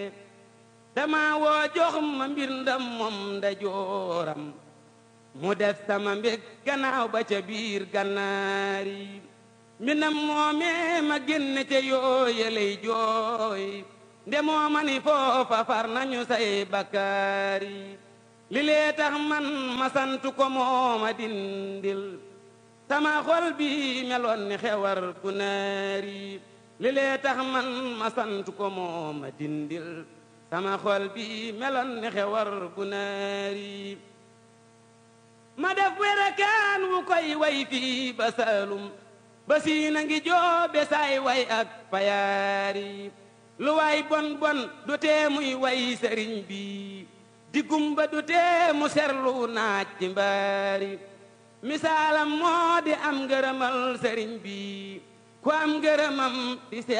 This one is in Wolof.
dama woo jox ma mbir ndam moom nda jooram mu def sama mbég gannaaw ba ca biir gannaari mbindam moomee ma génne ca yooyeley jooy nde mooma ni foofa far nañu say bakkaari li lee tax man ma sant ko mooma dindil sama xol bi meloon ni xewar ku naari li lee tax man ma sant ko mooma dindil sama xol bi meloon ni xewar bu naari ma def werakaan wu koy way fii ba saalum ba siina ngi joobe saay way ak payaari lu waay bon bon du tee muy way sëriñ bi diggumba du tee mu serlu naaj ci mbaari misaalam moo di am ngërëmal sëriñ bi ku am ngërëmam di